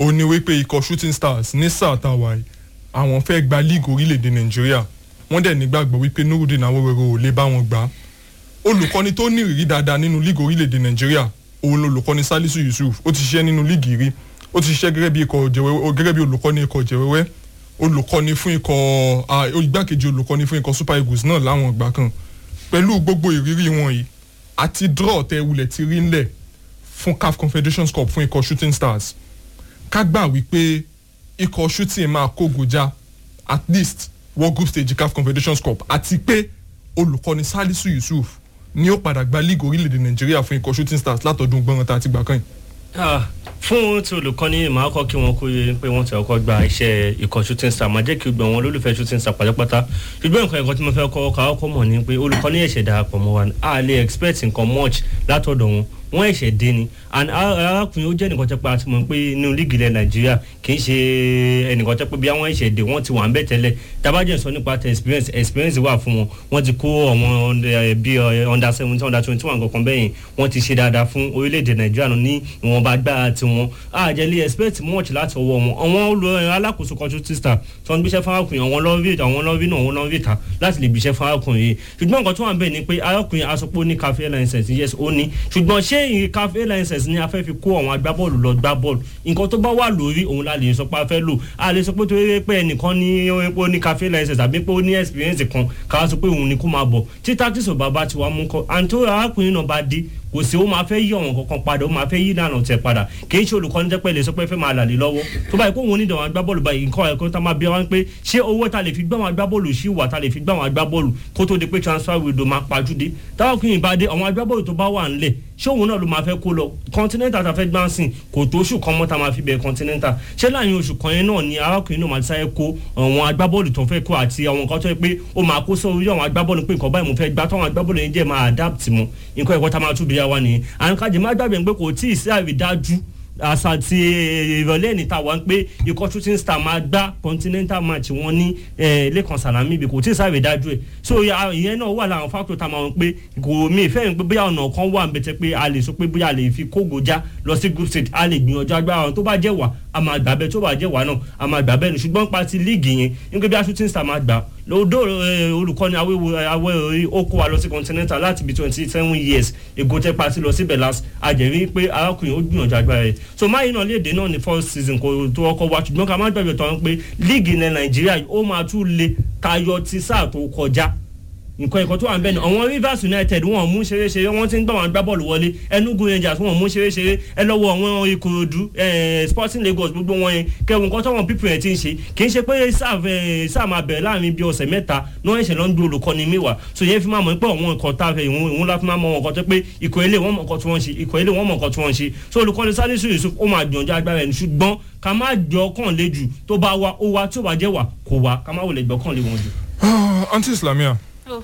ó ní wípé ikọ̀ shooting stars ní sáà tá a wà yìí àwọn fẹ́ gba league orílẹ̀-èdè nàìjíríà wọ́n dẹ̀ nígbàgbọ́ wípé nurudeen awórero ò lè bá wọn gbà á olùkọ́ni tó ní ìrírí dáadáa nínú league orílẹ̀-èdè nàìjíríà òun olùkọ́ni salisu yusuf ó ti ṣiṣẹ́ nínú league rí ó ti ṣiṣẹ́ gẹ́gẹ́ bí ikọ̀ jẹ̀wẹ́wẹ́ gẹ́gẹ́ bí olùkọ́ni ikọ̀ jẹ̀wẹ́wẹ́ olùkọ́ni fún ikọ̀ igbákejì olùkọ́ni fún ikọ̀ super eagles náà láwọn ìgbà kan pẹ̀lú gbogbo ìrírí wọn yìí àti draw tẹ wulẹ̀ ti rí ńlẹ̀ fún caf confederation cup fún ikọ̀ shooting stars ká gbà wípé ikọ̀ shooting máa kó gojá at least world group stage caf confederation cup àti pé olùkọ́ni salisu yusuf ni ó padà gba league orílẹ̀-èdè nàìjíríà fún ikọ̀ shooting stars látọ̀dún gbọ́n tá a ti gbà kàn yìí fún ti olùkọ́ni màá kọ́ kí wọ́n kó yẹ pé wọ́n ti ọkọ̀ gba iṣẹ́ ikọ̀ shooting star máa jẹ́ kí gbọ̀n wọn olólùfẹ́ shooting star pátápátá ṣùgbọ́n nǹkan ẹ̀kọ́ tí mo fẹ́ kọ́ ká ọkọ̀ mọ̀ ni pé olùkọ́ni ẹ̀ṣẹ̀ darapọ̀ mọ́ wa a lè expect nǹkan much látọ̀dọ̀ wọn wọ́n ẹ̀ṣẹ̀ dé ni and arákùnrin ó jẹ́ nìkan tẹ́ pé a ti mọ̀ pé inú líìgì ilẹ̀ nàìjíríà kì í ṣe ẹnìkan tẹ́ pé bí àwọn ẹ̀ṣẹ̀ dé wọ́n ti wà ń bẹ̀ tẹ́lẹ̀ tabajẹ́ sọ nípa tẹ experience experience wà fún wọn wọ́n ti kó àwọn bí under seventeen under twenty one kankan bẹ́yìn wọ́n ti ṣe dáadáa fún orílẹ̀-èdè nàìjíríà ní ìwọ̀nba agbára tiwọn àjẹlé expect much láti ọwọ́ wọn àwọn alákòóso kan shooting star tó ń gbéṣẹ́ fún arákùnrin àwọn lọ́rí àwọn lọ́rí náà àwọn lọ́rí ta láti lè gbéṣẹ́ fún arákùnrin yìí ṣùgbọ́n nǹkan tó wà ń bẹ̀ ni pé arákùnrin asopọ̀ ní cafe license yes ó ní ṣùgbọ́n ṣé ìrìn cafe license ni a fẹ́ fi kó àwọn agbábọ́ọ̀lù lọ gbá bọ́ọ̀lù nǹkan tó bá wà lórí òun la lè sọ pé a fẹ́ lò a lè sọ pé torí pé ẹnìkan ní ó ní cafe license àbí pé ó ní experience kan ká sọ pé òun ni kó máa bọ̀ tí tactics ò bàbá ti wá mú kọ́ àǹtó arákùnrin náà bá dé kò sí ó máa fẹ́ yí ọ̀wọ̀n kankan padà ó máa fẹ́ yí ìlànà tẹ̀ padà kì í ṣe olùkọ́ni jẹ́ pé lè sọ pé fẹ́ máa làlè lọ́wọ́ tó báyìí kó wọn ní ìdánwò agbábọ́ọ̀lù báyìí nǹkan ẹ̀kọ́ tá máa bí wọn pé ṣé owó ta lè fi gbá wọn agbábọ́ọ̀lù sí wà ta lè fi gbá wọn agbábọ́ọ̀lù kó tó di pé transfer window máa pajúdé táwọn kìí bá dé àwọn agbábọ́ọ̀lù tó bá wà ńlẹ̀ ṣé òun náà ló máa fẹ́ kó lọ continental ta fẹ́ gbá sìn kò tó oṣù kan mọ́ ta máa fi bẹ̀rẹ̀ continental ṣé láàrin oṣù kan yẹn náà ni arákùnrin náà máa sáré kó àwọn agbábọ́ọ̀lù tó fẹ́ kó àti àwọn nǹkan tó yẹ pé ó máa kó sórí àwọn agbábọ́ọ̀lù pé nǹkan báyìí mo fẹ́ gbá táwọn agbábọ́ọ̀lù yẹn jẹ́ máa adapt mọ́ nǹkan ẹ̀kọ́ ta máa tún bí yá wa nìyẹn àǹkájẹ má gbàgbé pé kò tí ì sí àrídájú àṣà ti ìrọ̀lẹ́ níta wá pé ikọ̀ shooting star máa gbá continental match wọn ní lẹ́kàn sàlámì ibi kò tí ì sáré dájú ẹ̀ so ìyẹn náà wà láwọn fáktọ̀ tá a máa ń pé kò mí ìfẹ́ yẹn pé bóyá ọ̀nà kan wà bẹ́tẹ̀ pé a lè sọ pé bóyá a lè fi kógo já lọ sí group stage a lè gbìyànjú agbára wọn tó bá jẹ́ wà a máa gbà bẹ́ẹ̀ tó bá jẹ́ wà náà a máa gbà bẹ́ẹ̀ ni ṣùgbọ́n pa ti líìgì yẹn nígbà bí a shooting star máa gbà lọ́dọ̀ olùkọ́ni awẹ́ ó kó wa lọ sí continental láti bí twenty seven years ègò tẹ́ pa sí lọ síbẹ̀ last àjẹrí pé arákùnrin ó gbìyànjú agbára rẹ̀ so máyì náà léde náà ní first season kò tó ọkọ̀ wa ṣùgbọ́n ká má gbàgbé tán pé líìgì ilẹ̀ nàìjíríà ó máa tún le tayọ ti sáà tó kọjá nǹkan ẹ̀kọ́ tó wà ń bẹ̀ ni àwọn rivers united wọn mú ṣeré ṣeré wọn ti ń gbà wọn gbá bọ́ọ̀lù wọlé enugu rangers wọn mú ṣeré ṣeré ẹ lọ́wọ́ àwọn ìkòròdú sporting lagos gbogbo wọn yẹn kẹwọn nǹkan táwọn pípọ̀ yẹn ti ń ṣe kì í ṣe pé sáà máa bẹ̀rẹ̀ láàrin bíi ọ̀sẹ̀ mẹ́ta náà ẹ̀ṣẹ̀ ló ń gbé olùkọ́ni mẹ́wàá so yẹn fi máa mọ̀ pé àwọn nǹkan tá a fẹ́ ìwọ̀n la fi máa mọ wọn nǹkan tó pé ikọ̀ ilé wọn mọ̀ nǹkan tí wọ́n ṣe ikọ̀ ilé wọn mọ̀ nǹkan tí wọ́n ṣe so olùkọ́ni salisu yusuf ó máa gbìyànjú agbára ẹni ṣùgbọ́n ká má jọ kàn lé jù tó bá wa ó wa tí ó bá jẹ́ wà kò wá ká má wọlé gbọ́kàn lé wọn jù. aunty islamia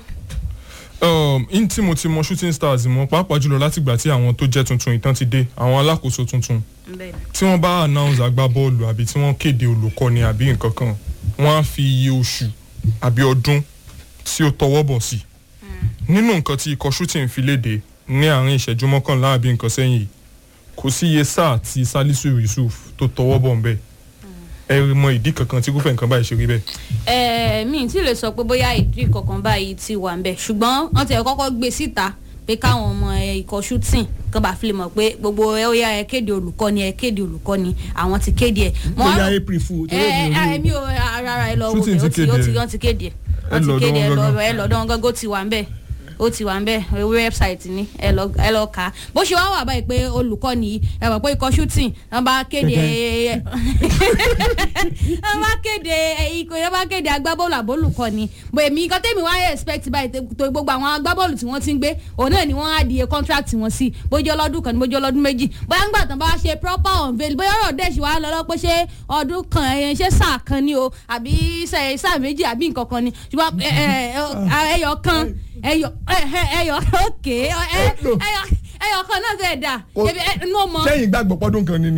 um, in tí mo ti mọ shooting stars mọ pàápàá jùlọ látìgbà tí àwọn tó jẹ́ tuntun ìtàn ti dé àwọn alákòóso tuntun tí wọ́n bá announce agbábọ́ọ̀lù àbí tí wọ́n kéde olùkọ́ni àbí nǹkan kan wọ́n á fi iye oṣù àbí ọdún tí ó tọwọ́ bọ̀ sí nínú nǹkan tí ikọ̀ shooting fi léde ní àárín ìṣẹ́jú mọ́kànlá àbí nǹkan sẹ́yìn yìí kò sí iye sáà tí salisu yusuf tó tọwọ́ bọ̀ ń bẹ́ẹ̀ ẹ mọ ìdí kankan tí kúfẹ̀ nǹkan báyìí ṣe rí bẹ́ẹ̀. ẹ mi tí lè sọ pé bóyá ìdí kankan báyìí ti wà ń bẹ ṣùgbọ́n wọ́n ti kọ́kọ́ gbé síta pé káwọn ọmọ ikọ̀ shooting kan bá fi lè mọ̀ pé gbogbo ẹ ó yá ẹ kéde olùkọ́ni ẹ kéde olùkọ́ni àwọn ti kéde ẹ. bóyá april fool ẹ ẹ mi ò rárá ẹ lọ wo bẹ ó ti ó ti wọ́n ti kéde ẹ wọ́n ti kéde ẹ lọ ẹ lọ́dọ̀ wọn gángan ó ti wà ń bẹ̀ ó ti wà ń bẹ wẹ́bsáìtì ni ẹ lọ ẹ lọ kà á bó ṣe wá wà báyìí pé olùkọ́ ni ẹ mọ̀ pé ikọ̀ shooting wọ́n bá kéde wọ́n bá kéde ikọ̀ wọ́n bá kéde agbábọ́ọ̀lù àbólùkọ́ ni bó èmi nǹkan tẹ́mi wá expect báyìí tó gbogbo àwọn agbábọ́ọ̀lù tí wọ́n ti ń gbé òun náà ni wọ́n á di contract wọn sí bójú ọlọ́dún kan ní bójú ọlọ́dún méjì bóyá ń gbà tán bá ṣe proper unveil bóyá ọ̀rọ̀ dẹ̀ ṣì wá lọ́lọ́ pé ṣé ọdún kan ẹ̀yẹn ṣé sáà kan ni o àbí sáà méjì àbí nǹkan kan ni ṣùgbọ́n ẹyọ kan ẹyọ ẹyọ òkè ẹyọ ẹyọ kan náà fẹẹ dà. sẹ́yìn gbàgbọ́ pọ́dún kan ni ni.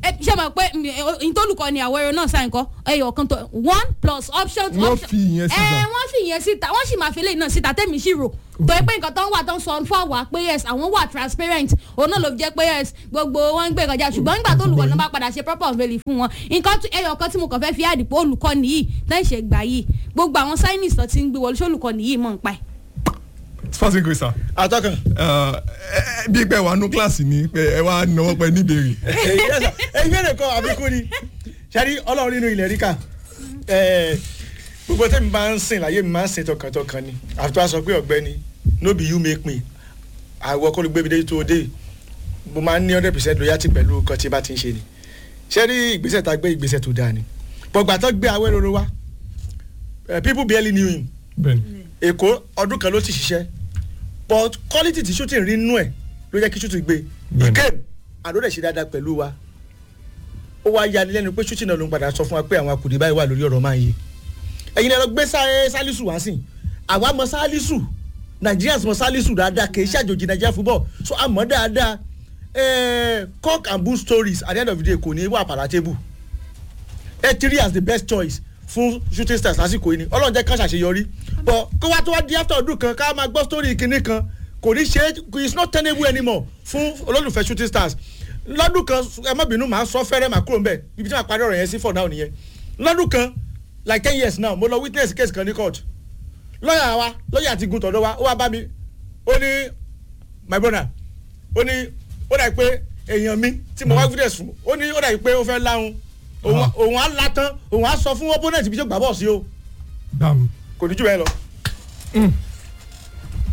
ẹ ṣe mọ̀ pé ìtòlùkọ́ ni àwẹ̀rẹ̀ náà sáyìn kọ́ ẹyọ kan tó one plus option Wọ́n option- fi ìyẹn síta. ẹ wọ́n fi ìyẹn síta wọ́n sì máa fi eléyìí náà síta tẹ́mi sì rò tó yẹ pé nǹkan tó ń wà tó ń sọ fún àwa pé yes àwọn wà transparent òun náà ló fi jẹ́ pé yes gbogbo wọn ń gbé ìkọjá ṣùgbọ́n nígbà tó olùkọ́ náà bá padà ṣe proper unveiling fún wọn nǹkan tí- ẹyọ kan tí mo kàn fẹ́ fi àdìpọ̀ olùkọ́ nìyí tẹ́ ń ṣe gbà yìí gbogbo àwọn signings tó ti ń gbé wọlé ṣé olùkọ́ nìyí mọ̀ ń pa ẹ̀. spasi grisa atọ́kàn. bí pé wà nù kíláàsì ni pé ẹ wá náwó pé níbèrè. ẹgbẹ́ rẹ̀ kọ́ àbíkú ni sẹ́rí ọlọ́run nínú ilẹ̀ ríkà gbogbo tẹ́mi máa ń sìn láyé mi máa ń sìn tọkàntọkàn ni àfi tó a sọ pé ọ̀gbẹ́ni no be you make me àwọ̀ kọ́ ló gbé mi dé tó o dé mo máa ń ní hundred percent loyalty pẹ̀lú nǹkan tí bá ti ń ṣe ni sẹ́rí ìgbésẹ̀ tá a gbé ìgbésẹ̀ tó dáa ni bọ̀gbà tó gbé awẹ́rọ̀rọ̀ wa eh, people barely knew him bẹ́ẹ̀ni èkó ọdún kan ló ti ṣiṣẹ́ but quality ti shooting rí nú ẹ̀ ló jẹ́ kí shooting gbé Bẹ́ẹ̀ni. again àdó rẹ̀ ṣe dáadáa pẹ̀lú wa ó wá yani lẹ́nu pé shooting náà ló ń padà sọ fún wa pé àwọn akùdé báyìí wà lórí ọ̀rọ̀ máa ń yé ẹ̀yin lẹ́nu gbé sá- sálísù wá sí àwa mọ sálísù Nigerians mọ sálísù dáadáa kì í ṣàjòjì Nigeria football so a mọ̀ dáadáa eh, cock and bull stories at the end of the day kò ní wà palatable etiri as the best choice fún shooting stars lásìkò yìí ni ọlọ́run jẹ́ ká ṣàṣeyọrí but kó wá tó wá di after ọdún kan ká máa gbọ́ story kinní kan kò ní ṣe é it's not tenable anymore fún olólùfẹ́ shooting stars lọ́dún kan ẹ má bínú màá sọ fẹ́rẹ́ màá kúrò nbẹ̀ ibi tí màá parí ọ̀rọ̀ yẹn sí for now nìyẹn lọ́dún kan like ten years now mo lọ witness case kan ní court lọ́yà wa lọ́yà ti gun tọ̀dọ̀ wa ó wá bá mi ó ní my brother ó ní ó dà pé èèyàn mi tí mo wá witness fún ó ní ó dà pé ó fẹ́ láhùn òun Ah. òun á la tán òun á sọ fún opponent bí tó gbà bọ̀ sí o dam kò ní jù bẹ́ẹ̀ lọ.